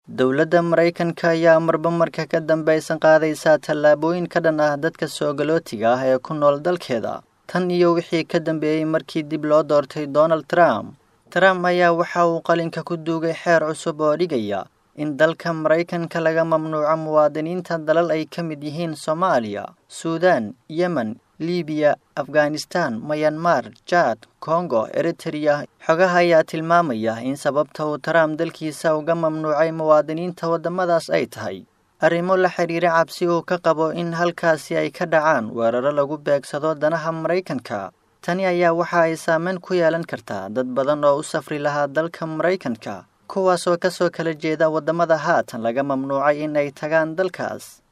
dowladda maraykanka ayaa marba marka ka dambaysan qaadaysaa tallaabooyin ka dhan ah dadka soogalootiga ah ee ku nool dalkeeda tan iyo wixii ka dambeeyey markii dib loo doortay donald trump trump ayaa waxa uu qalinka ku duugay xeer cusub oo dhigaya in dalka maraykanka laga mamnuuco muwaadiniinta dalal ay ka mid yihiin soomaaliya suudan yemen libiya afghanistan mayanmar jaad kongo eritereya xogaha ayaa tilmaamaya in sababta uu trump dalkiisa uga mamnuucay muwaadiniinta waddamadaas ay tahay arrimo la xidhiira cabsi uu ka qabo in halkaasi ay ka dhacaan weeraro lagu beegsado danaha maraykanka tani ayaa waxa ay saameyn ku yeelan kartaa dad badan oo u safri lahaa dalka maraykanka kuwaasoo kasoo kala jeeda waddamada haatan laga mamnuucay in ay tagaan dalkaas